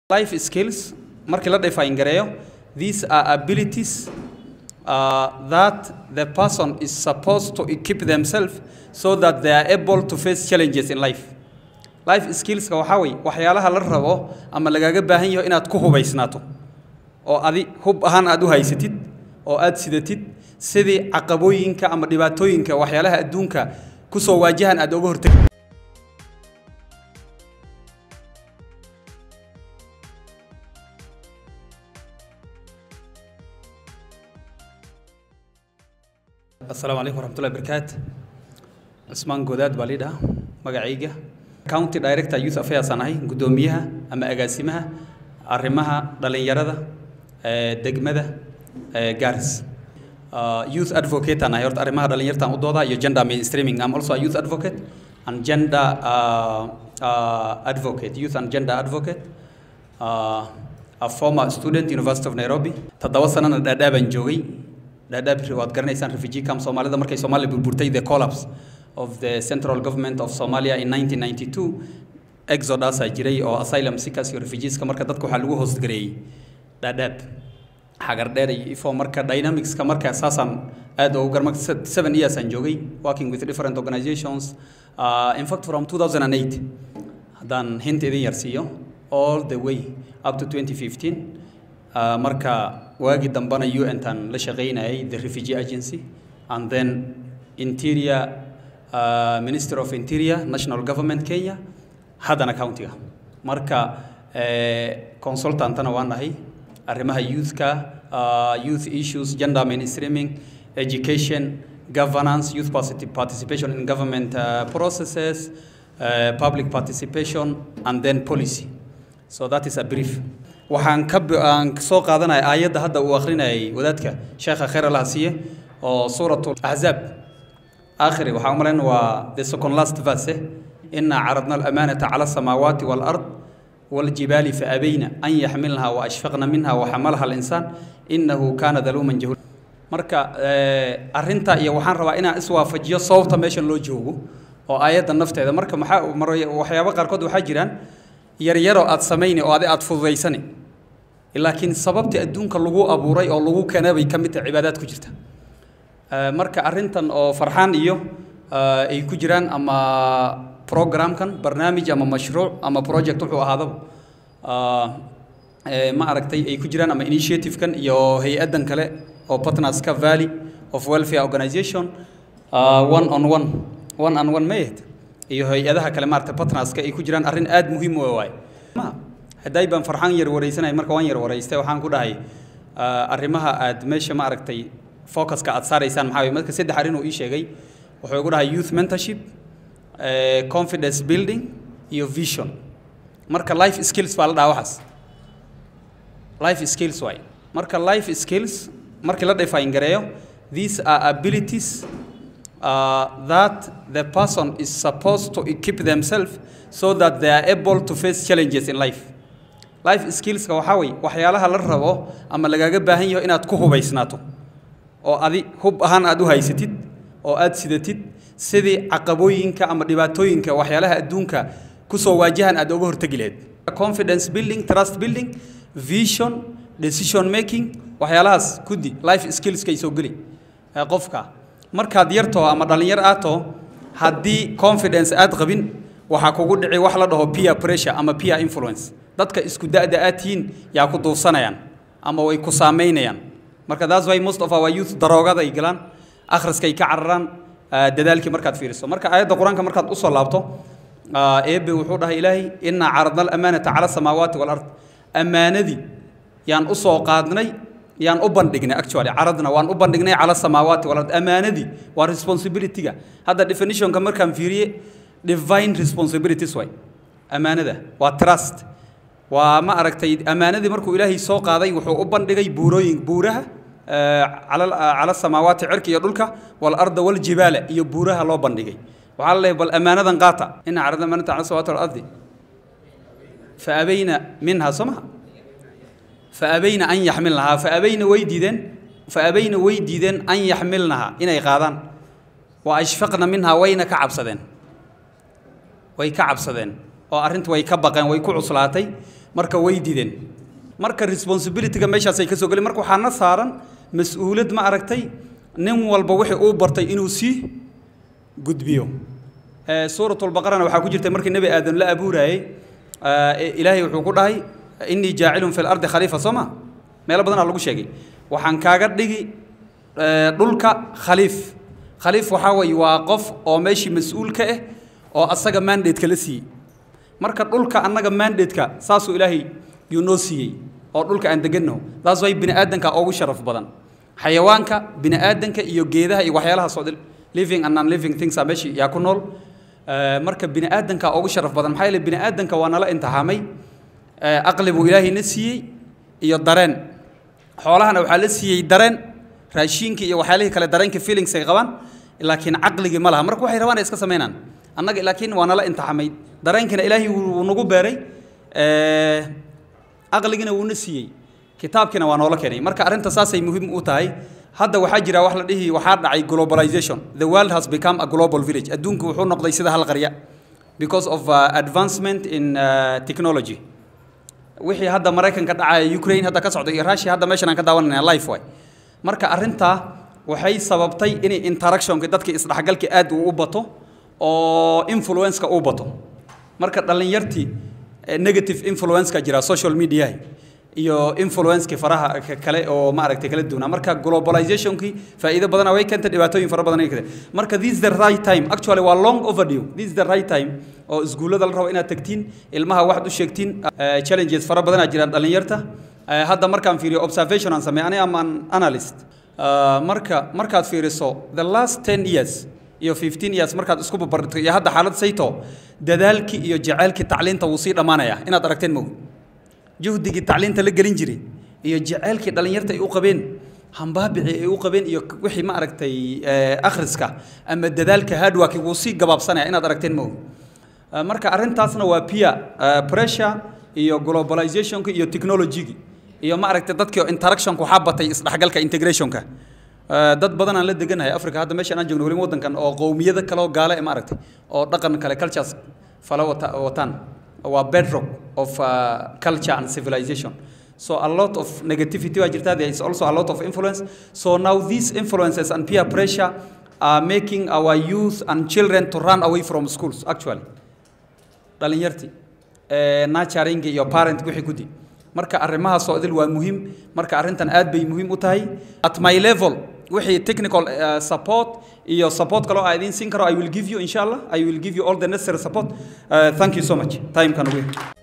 life skills markii la define gareeyo these are abilities uh, that the person is supposed to equip themselves so that they are able to face challenges in life life skillska waxaa weeye waxyaalaha la rabo ama lagaaga baahan yaho inaad ku hubaysnaato oo adi hub ahaan aad u haysatid oo aad sidatid sidii caqabooyinka ama dhibaatooyinka waxyaalaha adduunka kusoo waajahan aad oga hortegi asalaamu calaykum waraxmatullahi barakaat cismaan goodaad baa lii dhahaa magacayga county director youth affairs aan ahay guddoomiyaha ama agaasimaha arrimaha dhalinyarada ee degmada ee garis Uh, youth advocate aan ahay horta arrimaha dhalinyartaan u doodaa iyo gender mainstreaming I'm also a youth advocate and gender uh, uh, advocate youth and gender advocate uh, a former student University of Nairobi toddoba sanana dhaadhaabaan joogay dhaadhaab waad garanaysaan refugee camp soomaalida markay soomaaliya burburtay the collapse of the central government of Somalia in 1992 exodus aa jiray oo asylum seekers iyo refugeeska marka dadka waxaa lagu hoostgareeyey dhaadhaab xagar dheer iyo ifo marka dynamicska marka saasaan aad ugu garma seven years aan joogay working with different organizations uh, in fact from 2008 haddaan hint idin yar siiyo all the way up to 2015 uh, marka waagii dambana un taan la shaqaynayay the refugee agency and then interior uh, minister of interior national government kenya haddana countiga marka eh, consultantana waan nahay arrimaha youthka uh, youth issues gender mainstreaming education governance youth participation in government uh, processes uh, public participation and then policy so that is a brief waxaan ka aan soo qaadanaya aayadda hadda uu akhrinayay wadaadka sheekha khayr allah siiye oo suuratu ahzaab aakhiri waxaa u malayn waa the second last verse inaa caradna alamanata cala asamaawaati waalard والجبال فأبين أن يحملنها وأشفقن منها وحملها الإنسان إنه كان ظلوما جهولا marka arinta iyo waxaan rabaa inaan iswaafajiyo sababta meeshan loo joogo oo aayadda nafteeda marka maxaa waxyaabo qaarkood waxaa jiraan yaryaroo aad samayni oo adi aad fududaysani laakiin sababtii adduunka lagu abuuray oo lagu keenay bay ka mid tahay cibaadaad ku jirta marka arrintan oo farxaan iyo ay ku jiraan ama programkan barnaamij ama mashruuc ama project wuxuu ahaadaba ma aragtay ay ku jiraan ama initiative-kan iyo hay-addan kale oo partnerska valley of welfare organization one on one one on one mayed iyo hay-adaha kale maaragtay partnerska ay ku jiraan arrin aad muhiim u waay hadday baan farxaan yar wareysanay marka waan yar wareystay waxaan ku dhahay arrimaha aad meesha ma aragtay focuska aad saaraysaan maxaa marka saddex arrin uu ii sheegay wuxuu igu dhahay youth mentorship Uh, confidence building iyo vision marka life skills baa la dhahaa waxaas life skills waay marka life skills markii la define gareeyo these are abilities uh, that the person is supposed to equip themselves so that they are able to face challenges in life life skillska waxaa weeye waxyaalaha la rabo ama lagaaga baahan yaho inaad ku hubaysnaato oo adi hub ahaan aad u haysatid oo aad sidatid sidii caqabooyinka ama dhibaatooyinka waxyaalaha adduunka kusoo waajahan aad oga hortegi lahayd confidence building trust building vision decision making waxyaalahaas kudi life skillska ay soo geli qofka markaad yartoo ama dhallinyar aad too haddii confidence aad qabin waxaa kugu dhici wax la dhaho peer pressure ama peer influence dadka isku da'da aad tihiin yaa ku duufsanayaan ama way ku saamaynayaan marka that's why most of our youth daroogada ay galaan akhriskay ka cararaan dadaalkii markaad fiiriso marka aayadda qur-aanka markaad usoo laabto eebe wuxuu dhahay ilaahay inaa caradna alamaanata cala samaawaati walard ammaanadii yaan usoo qaadnay yaan u bandhignay actually caradna waan u bandhignay cala samaawaati walard ammaanadii waa responsibilityga hadda definitionka markaan fiiriye divine responsibilities way ammaanada waa trust waa ma aragtay ammaanadii markuu ilaahay soo qaaday wuxuu u bandhigay buurooyin buuraha cala samaawaati cirka iyo dhulka walarda waljibaala iyo buuraha loo bandhigay waxaa la leeyahay bal ammaanadan qaata ina carada amaanata cala samaawaati walardi fa abayna minha soo maha fa abayna an yaxmilnahaa fa abayna way diideen fa abayna way diideen an yaxmilnahaa inay qaadaan wa ashfaqna minhaa wayna ka cabsadeen way ka cabsadeen oo arrintu way ka baqeen way ku cuslaatay marka way diideen marka responsibilityga meeshaasay ka soo gelin marka waxaana saaran mas-uulad ma aragtay nin walba wixii uu bartay inuu sii gudbiyo suuratulbaqarana waxaa ku jirtay markii nebi aadan la abuurayey ilaahay wuxuu ku dhahay innii jaacilun fi lardi khaliifa soo ma meelo badanaa lagu sheegay waxaan kaaga dhigi dhulka khaliif khaliif waxaa weeye waa qof oo meeshii mas-uul ka ah oo asaga mandate-ka la siiyey marka dhulka annaga mandate-ka saasuu ilaahay yuu noo siiyey oo dhulka aan degannaho taas way bini aadanka ugu sharaf badan xayawaanka bini aadanka iyo geedaha iyo waxyaalahaas oo living and non living things aa meeshii yaa ku nool marka bini aadanka ugu sharaf badan maxaa yeele bini aadanka waa nala imtixaamay aqli buu ilaahay na siiyey iyo dareen xoolahana waxaa la siiyey dareen raashiinka iyo waxyaalihii kale dareenka feelings ay qabaan laakiin caqligii ma laha marka waxay rabaan ay iska samaynaan annaga laakiin waa nala imtixaamay dareenkina ilaahay wuu nagu beeray aqligina wuuna siiyey kitaabkiina waa noola keenay marka arrinta saasay muhiim u tahay hadda waxaa jira wax la dhihi waxaa dhacay globalization the world has become a global village adduunku wuxuu noqday sida hal qarya because of uh, advancement in uh, technology wixii hadda maraykanka dhacaya ukraine hadda ka socda iyo russia hadda meeshan aan ka daawanayna life way marka arrintaa waxay sababtay inay interactionka dadka isdhexgalka aad uu u bato oo influence-ka uu bato marka dhallinyartii negative influence-ka jira social media iyo influence-ki faraha kale oo maaragtay kala duwanaa marka globalization-kii faa'iido badana way keentay dhibaatooyin fara badan ay keentay marka this is the right time actually waa long overdue this is the right time oo iskuullada la rabo inaad tagtiin ilmaha waxaad u sheegtiin challenges fara badanaa jiraan dhallinyarta hadda markaan fiiriyo observation aan sameey aniga amaan analyst marka markaad fiiriso the last ten years iyo fifteen years markaad isku barbardhigto iyo hadda xaalad sayto dadaalkii iyo jaceylkii tacliinta wuu sii dhammaanayaa inaad aragteen mogi juhdigii tacliinta la gelin jiray iyo jaceylkii dhallinyarta ay u qabeen hambaabici ay u qabeen iyo wixii ma aragtay akhriska ama dadaalka hardworki wuu sii gabaabsanaya inaad aragteen mogi marka arrintaasna waa peer pressure iyo globalizationka iyo technology-gi iyo ma aragtay dadkii interactionka waxaa batay isdhexgalka integrationka dad badan aan la deganahay africa hadda meeshaan aan joogno weli waddankan oo qowmiyada kale oo gaale ma aragtay oo dhaqan kale cultures fala wataan waa bedrock of uh, culture and civilization so a lot of negativity waa jirta there is also a lot of influence so now these influences and peer pressure are making our youth and children to run away from schools actually dhalinyartii nurturing iyo parent wixii gudi marka arrimahaas oo idil waa muhiim marka arrintan aad bay muhiim u tahay at my level wixii technical uh, support iyo support kaloo aan idiin siin karo I will give you inshallah I will give you all the necessary support uh, thank you so much time kan ugu